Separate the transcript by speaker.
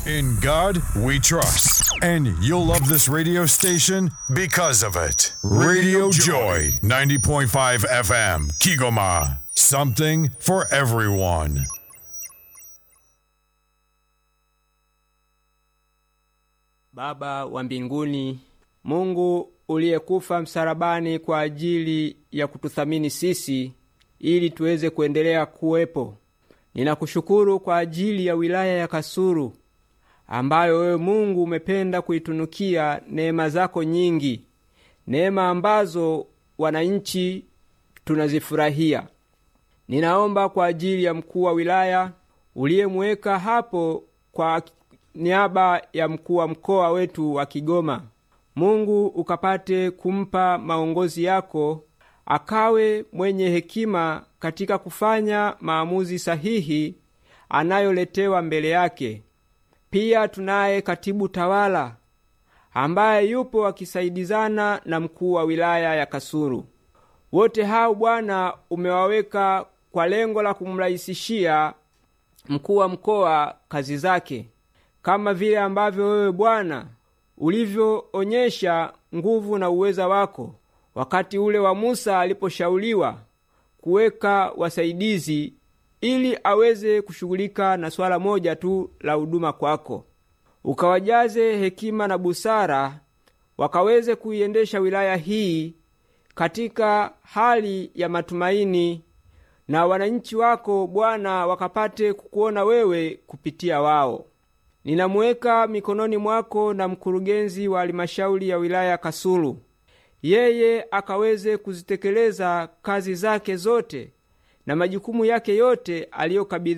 Speaker 1: In God we trust. And you'll love this radio station because of it. Radio Joy, 90.5 FM, Kigoma. Something for everyone.
Speaker 2: Baba wa mbinguni, Mungu uliyekufa msalabani kwa ajili ya kututhamini sisi ili tuweze kuendelea kuwepo, ninakushukuru kwa ajili ya wilaya ya Kasulu ambayo wewe Mungu umependa kuitunukia neema zako nyingi, neema ambazo wananchi tunazifurahia. Ninaomba kwa ajili ya mkuu wa wilaya uliyemweka hapo kwa niaba ya mkuu wa mkoa wetu wa Kigoma. Mungu ukapate kumpa maongozi yako, akawe mwenye hekima katika kufanya maamuzi sahihi anayoletewa mbele yake. Pia tunaye katibu tawala ambaye yupo akisaidizana na mkuu wa wilaya ya Kasulu. Wote hao Bwana umewaweka kwa lengo la kumrahisishia mkuu wa mkoa kazi zake, kama vile ambavyo wewe Bwana ulivyoonyesha nguvu na uweza wako wakati ule wa Musa aliposhauriwa kuweka wasaidizi ili aweze kushughulika na swala moja tu la huduma kwako. Ukawajaze hekima na busara, wakaweze kuiendesha wilaya hii katika hali ya matumaini, na wananchi wako Bwana wakapate kukuona wewe kupitia wao. Ninamuweka mikononi mwako na mkurugenzi wa halmashauri ya wilaya Kasulu, yeye akaweze kuzitekeleza kazi zake zote na majukumu yake yote aliyokabidhi